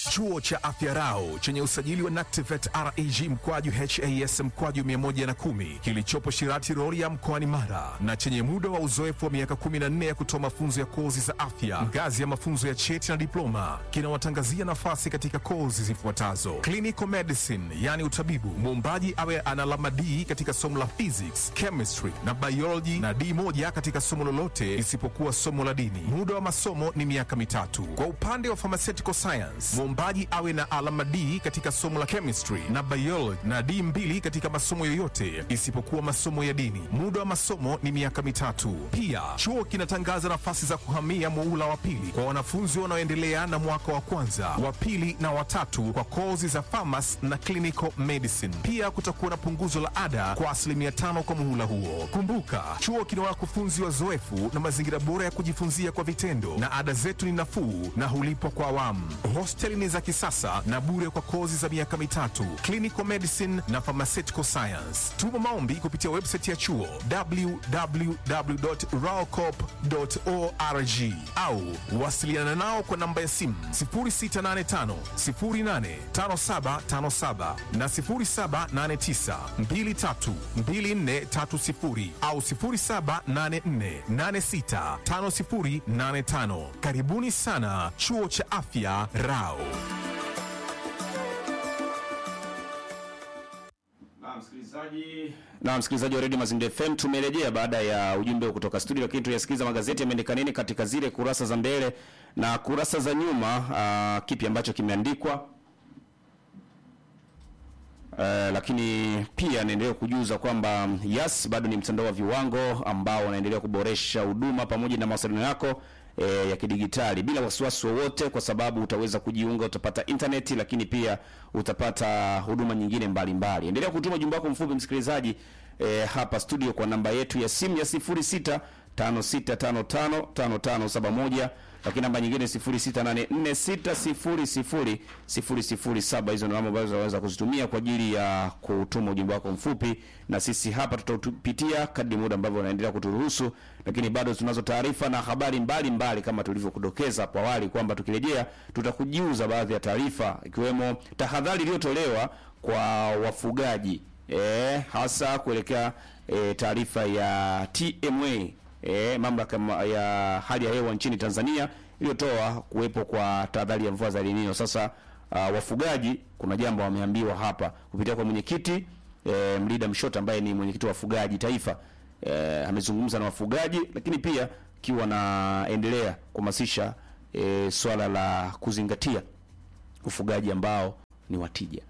Chuo cha Afya Rau chenye usajili wa NACTIVATE reg mkwaju has mkwaju 110 kilichopo Shirati Rorya mkoani Mara na chenye muda wa uzoefu wa miaka 14 ya kutoa mafunzo ya kozi za afya ngazi ya mafunzo ya cheti na diploma kinawatangazia nafasi katika kozi zifuatazo: clinical medicine, yani utabibu, muombaji awe ana alama D katika somo la physics, chemistry na biology na D moja katika somo lolote isipokuwa somo la dini. Muda wa masomo ni miaka mitatu. Kwa upande wa pharmaceutical science, muombaji awe na alama D katika somo la chemistry na biology na D mbili katika masomo yoyote isipokuwa masomo ya dini. Muda wa masomo ni miaka mitatu. Pia chuo kinatangaza nafasi za kuhamia muula wa pili kwa wanafunzi wanaoendelea na mwaka wa kwanza, wa pili na watatu kwa kozi za pharmacy na clinical medicine. Pia kutakuwa na punguzo la ada kwa asilimia tano kwa muhula huo. Kumbuka, chuo kina wakufunzi wazoefu na mazingira bora ya kujifunzia kwa vitendo, na ada zetu ni nafuu na hulipwa kwa awamu. Hosteli ni za kisasa na bure kwa kozi za miaka mitatu, clinical medicine na pharmaceutical science. Tuma maombi kupitia website ya chuo www.raocop.org au wasiliana nao kwa namba ya simu 0685 085757 na 0789 232430 au 0784865085. Karibuni sana Chuo cha Afya Rao. Na msikilizaji na msikilizaji wa Radio Mazingira FM tumerejea baada ya ujumbe kutoka studio, lakini tuyasikiliza magazeti yameandika nini katika zile kurasa za mbele na kurasa za nyuma. Uh, kipi ambacho kimeandikwa Uh, lakini pia naendelea kujuza kwamba Yas bado ni mtandao wa viwango ambao unaendelea kuboresha huduma pamoja na mawasiliano yako e, ya kidigitali bila wasiwasi wowote, kwa sababu utaweza kujiunga, utapata internet, lakini pia utapata huduma nyingine mbalimbali. Endelea kutuma ujumbe wako mfupi msikilizaji, e, hapa studio kwa namba yetu ya simu ya 06 56555571 lakini namba nyingine 0684600007. Hizo ndio namba ambazo unaweza kuzitumia kwa ajili ya kutuma ujumbe wako mfupi, na sisi hapa tutaupitia kadri muda ambavyo unaendelea kuturuhusu. Lakini bado tunazo taarifa na habari mbalimbali mbali, kama tulivyokudokeza hapo awali kwamba tukirejea tutakujiuza baadhi ya taarifa ikiwemo tahadhari iliyotolewa kwa wafugaji e, hasa kuelekea e, taarifa ya TMA e, mamlaka ya hali ya hewa nchini Tanzania iliyotoa kuwepo kwa tahadhari ya mvua za El Nino. Sasa uh, wafugaji kuna jambo wameambiwa hapa kupitia kwa mwenyekiti e, Mlida Mshota ambaye ni mwenyekiti wa wafugaji taifa e, amezungumza na wafugaji, lakini pia kiwa naendelea kuhamasisha e, swala la kuzingatia ufugaji ambao ni watija.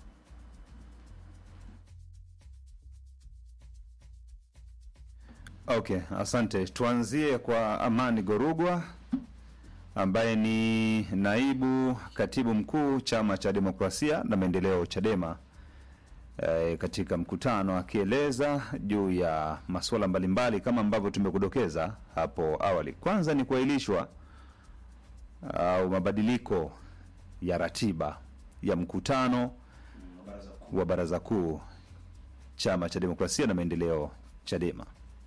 Okay, asante. Tuanzie kwa Amani Gorugwa ambaye ni naibu katibu mkuu Chama cha Demokrasia na Maendeleo Chadema, e, katika mkutano akieleza juu ya masuala mbalimbali kama ambavyo tumekudokeza hapo awali. Kwanza ni kuahirishwa au mabadiliko ya ratiba ya mkutano wa Baraza Kuu Chama cha Demokrasia na Maendeleo Chadema.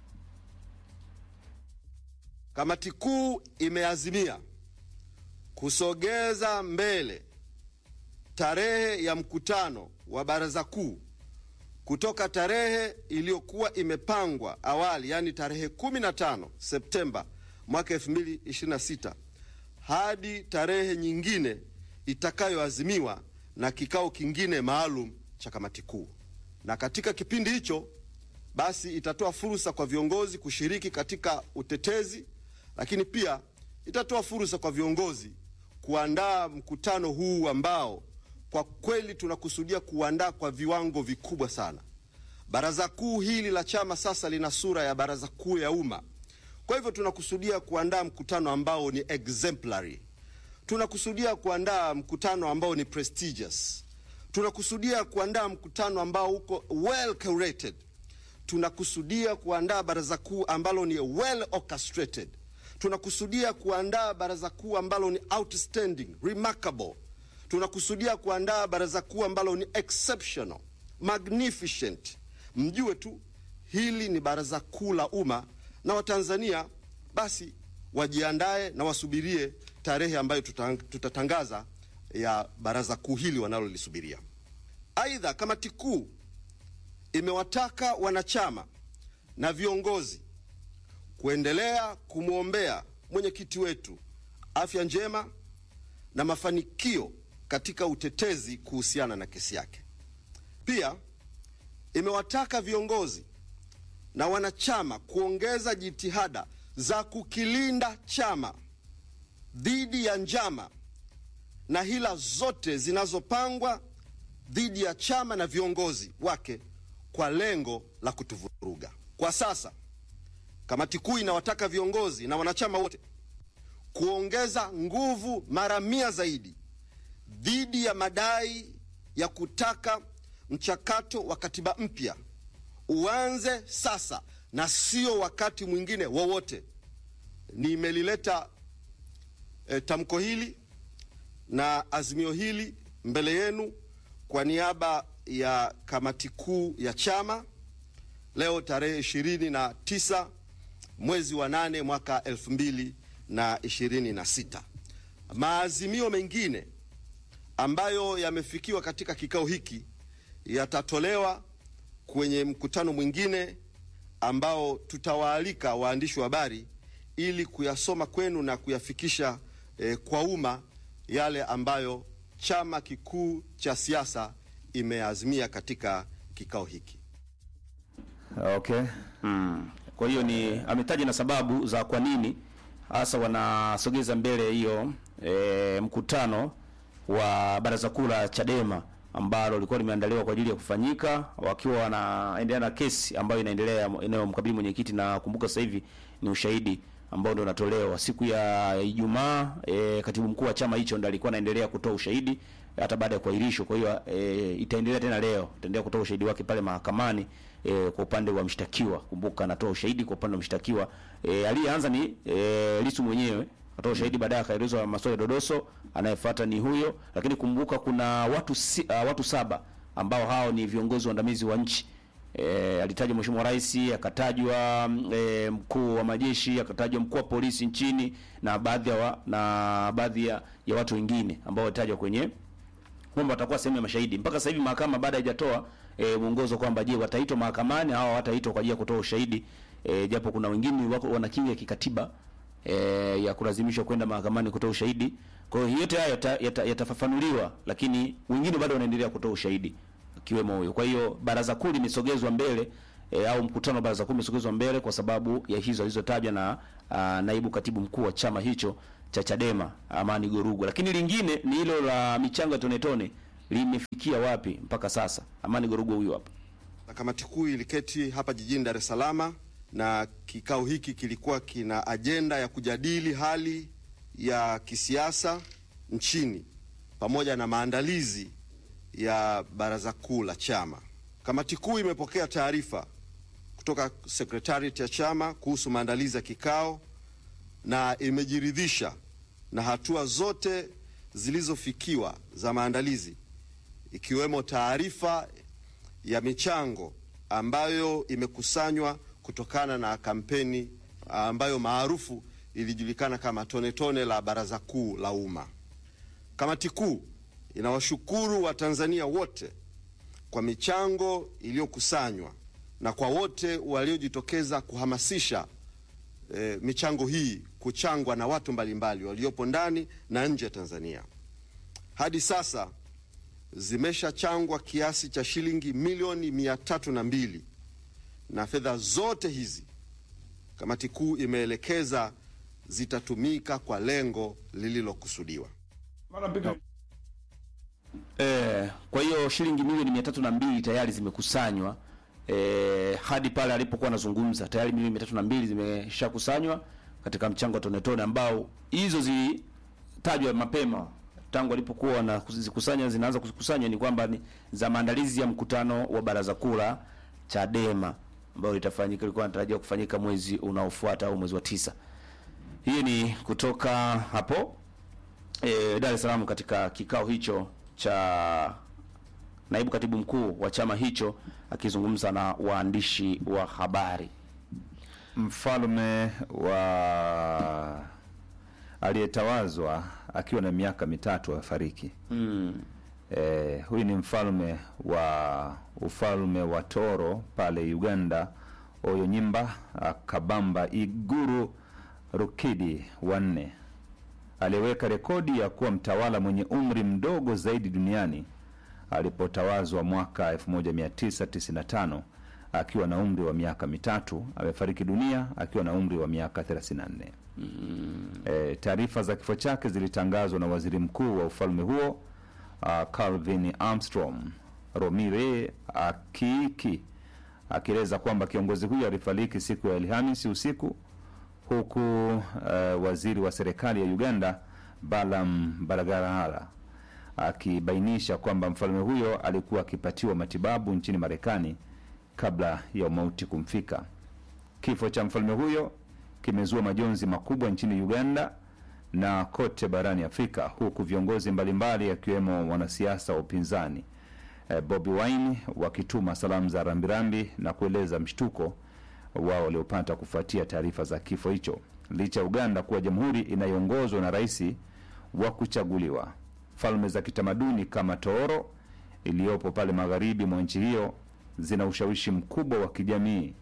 Kamati kuu imeazimia kusogeza mbele tarehe ya mkutano wa baraza kuu kutoka tarehe iliyokuwa imepangwa awali, yaani tarehe 15 Septemba mwaka 2026 hadi tarehe nyingine itakayoazimiwa na kikao kingine maalum cha kamati kuu. Na katika kipindi hicho basi itatoa fursa kwa viongozi kushiriki katika utetezi lakini pia itatoa fursa kwa viongozi kuandaa mkutano huu ambao kwa kweli tunakusudia kuandaa kwa viwango vikubwa sana. Baraza kuu hili la chama sasa lina sura ya baraza kuu ya umma. Kwa hivyo tunakusudia kuandaa mkutano ambao ni exemplary. Tunakusudia kuandaa mkutano ambao ni prestigious. Tunakusudia kuandaa mkutano ambao uko well curated. Tunakusudia kuandaa baraza kuu ambalo ni well orchestrated tunakusudia kuandaa baraza kuu ambalo ni outstanding, remarkable. Tunakusudia kuandaa baraza kuu ambalo ni exceptional, magnificent. Mjue tu hili ni baraza kuu la umma, na Watanzania basi wajiandae na wasubirie tarehe ambayo tutangaza ya baraza kuu hili wanalolisubiria. Aidha, kamati kuu imewataka wanachama na viongozi kuendelea kumwombea mwenyekiti wetu afya njema na mafanikio katika utetezi kuhusiana na kesi yake. Pia imewataka viongozi na wanachama kuongeza jitihada za kukilinda chama dhidi ya njama na hila zote zinazopangwa dhidi ya chama na viongozi wake kwa lengo la kutuvuruga. Kwa sasa, kamati kuu inawataka viongozi na wanachama wote kuongeza nguvu mara mia zaidi dhidi ya madai ya kutaka mchakato wa katiba mpya uanze sasa na sio wakati mwingine wowote. Nimelileta e, tamko hili na azimio hili mbele yenu kwa niaba ya kamati kuu ya chama leo tarehe ishirini na tisa mwezi wa nane mwaka elfu mbili na ishirini na sita. Maazimio mengine ambayo yamefikiwa katika kikao hiki yatatolewa kwenye mkutano mwingine ambao tutawaalika waandishi wa habari ili kuyasoma kwenu na kuyafikisha eh, kwa umma yale ambayo chama kikuu cha siasa imeazimia katika kikao hiki. Okay. Kwa hiyo ni ametaja na sababu za kwa nini hasa wanasogeza mbele hiyo e, mkutano wa baraza kuu la Chadema ambalo lilikuwa limeandaliwa kwa ajili ya kufanyika wakiwa wanaendelea na kesi ambayo inaendelea inayomkabili mwenyekiti, na kumbuka sasa hivi ni ushahidi ambao ndio unatolewa siku ya Ijumaa. E, katibu mkuu wa chama hicho ndiye alikuwa anaendelea kutoa ushahidi hata baada ya kuahirishwa. Kwa hiyo e, itaendelea tena leo, itaendelea kutoa ushahidi wake pale mahakamani e, kwa upande wa mshtakiwa. Kumbuka anatoa ushahidi kwa upande wa mshtakiwa. E, aliyeanza ni e, Lissu mwenyewe atoa ushahidi, baadaye akaelezwa maswali Dodoso, anayefuata ni huyo. Lakini kumbuka kuna watu si, uh, watu saba ambao hao ni viongozi waandamizi wa nchi. E, alitajwa Mheshimiwa Rais, akatajwa e, mkuu wa majeshi, akatajwa mkuu wa polisi nchini na baadhi ya wa, na baadhi ya, ya watu wengine ambao walitajwa kwenye kwamba watakuwa sehemu ya mashahidi. Mpaka sasa hivi mahakama baada haijatoa e, mwongozo kwamba je, wataitwa mahakamani au hawataitwa kwa ajili ya kutoa ushahidi e, japo kuna wengine wako wana kinga ya kikatiba e, ya kulazimishwa kwenda mahakamani kutoa ushahidi. Kwa hiyo yote hayo yata- yata- yatafafanuliwa, lakini wengine bado wanaendelea kutoa ushahidi akiwemo huyo. Kwa hiyo baraza kuu limesogezwa mbele e, au mkutano wa baraza kuu umesogezwa mbele kwa sababu ya hizo alizotajwa na a, naibu katibu mkuu wa chama hicho cha Chadema Amani Gorugwa. Lakini lingine ni hilo la michango ya tone tone limefikia wapi mpaka sasa? Amani Gorugwa huyu hapa. Na kamati kuu iliketi hapa jijini Dar es Salaam na kikao hiki kilikuwa kina ajenda ya kujadili hali ya kisiasa nchini pamoja na maandalizi ya baraza kuu la chama. Kamati kuu imepokea taarifa kutoka sekretariat ya chama kuhusu maandalizi ya kikao na imejiridhisha na hatua zote zilizofikiwa za maandalizi ikiwemo taarifa ya michango ambayo imekusanywa kutokana na kampeni ambayo maarufu ilijulikana kama tone tone la baraza kuu la umma. Kamati kuu inawashukuru Watanzania wote kwa michango iliyokusanywa na kwa wote waliojitokeza kuhamasisha e, michango hii kuchangwa na watu mbalimbali waliopo ndani na nje ya Tanzania. Hadi sasa zimeshachangwa kiasi cha shilingi milioni mia tatu na mbili na fedha zote hizi kamati kuu imeelekeza zitatumika kwa lengo lililokusudiwa. Eh, kwa hiyo shilingi milioni mia tatu na mbili tayari zimekusanywa eh, hadi pale alipokuwa anazungumza tayari milioni mia tatu na mbili zimeshakusanywa katika mchango wa tone tone ambao hizo zilitajwa mapema tangu alipokuwa wanazikusanya zinaanza kukusanywa ni kwamba ni za maandalizi ya mkutano wa baraza kuu la Chadema ambao litafanyika ilikuwa inatarajiwa kufanyika mwezi unaofuata au mwezi wa tisa. Hii ni kutoka hapo e, Dar es Salaam katika kikao hicho cha naibu katibu mkuu wa chama hicho akizungumza na waandishi wa habari. Mfalme wa aliyetawazwa akiwa na miaka mitatu afariki. Mm. Eh, huyu ni mfalme wa ufalme wa Toro pale Uganda, Oyo Nyimba Kabamba Iguru Rukidi wa nne aliyeweka rekodi ya kuwa mtawala mwenye umri mdogo zaidi duniani alipotawazwa mwaka 1995 akiwa na umri wa miaka mitatu. Amefariki dunia akiwa na umri wa miaka 34. E, taarifa za kifo chake zilitangazwa na waziri mkuu wa ufalme huo uh, Calvin Armstrong Romire Akiki akieleza kwamba kiongozi huyo alifariki siku ya Alhamisi usiku huku uh, waziri wa serikali ya Uganda Balam Balagarahara akibainisha kwamba mfalme huyo alikuwa akipatiwa matibabu nchini Marekani kabla ya umauti kumfika. Kifo cha mfalme huyo kimezua majonzi makubwa nchini Uganda na kote barani Afrika, huku viongozi mbalimbali akiwemo wanasiasa wa upinzani eh, Bobi Wine wakituma salamu za rambirambi na kueleza mshtuko wao waliopata kufuatia taarifa za kifo hicho. Licha ya Uganda kuwa jamhuri inayoongozwa na rais wa kuchaguliwa, falme za kitamaduni kama Tooro iliyopo pale magharibi mwa nchi hiyo zina ushawishi mkubwa wa kijamii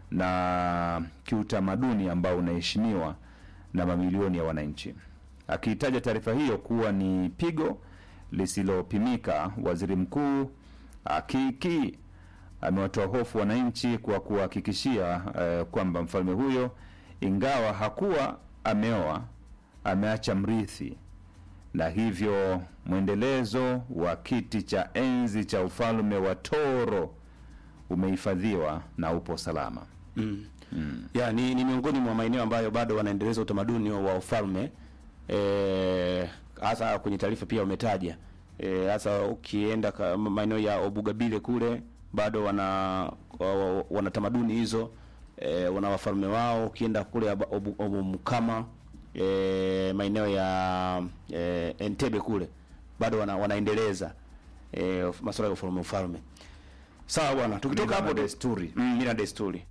na kiutamaduni ambao unaheshimiwa na mamilioni ya wananchi. Akiitaja taarifa hiyo kuwa ni pigo lisilopimika, waziri mkuu Akiki amewatoa hofu wananchi kwa kuhakikishia eh, kwamba mfalme huyo ingawa hakuwa ameoa ameacha mrithi na hivyo mwendelezo wa kiti cha enzi cha ufalme wa Toro umehifadhiwa na upo salama. ya ni, ni miongoni mwa maeneo ambayo bado wanaendeleza utamaduni wa ufalme eh, hasa kwenye taarifa pia wametaja eh, hasa ukienda ka- maeneo ya Obugabile kule bado wana wa- wa- wana tamaduni hizo eh, wana wafalme wao. Ukienda kule Aba- Obu- Obumukama eh, maeneo ya eh, Entebbe kule bado wana, wanaendeleza eh, masuala ya ufalme ufalme. Sawa bwana, tukitoka Mila na hapo desturi. mm, mila na desturi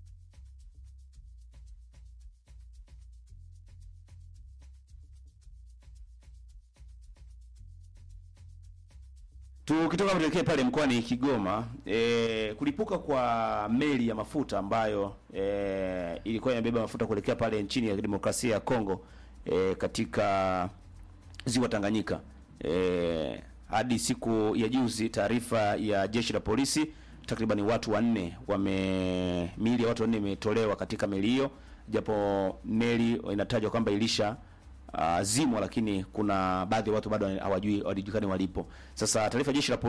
Tukitoka tuelekee pale mkoani Kigoma, e, kulipuka kwa meli ya mafuta ambayo e, ilikuwa inabeba mafuta kuelekea pale nchini ya demokrasia ya Kongo e, katika ziwa Tanganyika. E, hadi siku ya juzi, taarifa ya jeshi la polisi, takriban watu wanne wame miili ya watu wanne imetolewa katika meli hiyo, japo meli inatajwa kwamba ilisha uh, zimwa, lakini kuna baadhi ya watu bado hawajui hawajulikani walipo. Sasa taarifa ya jeshi la polisi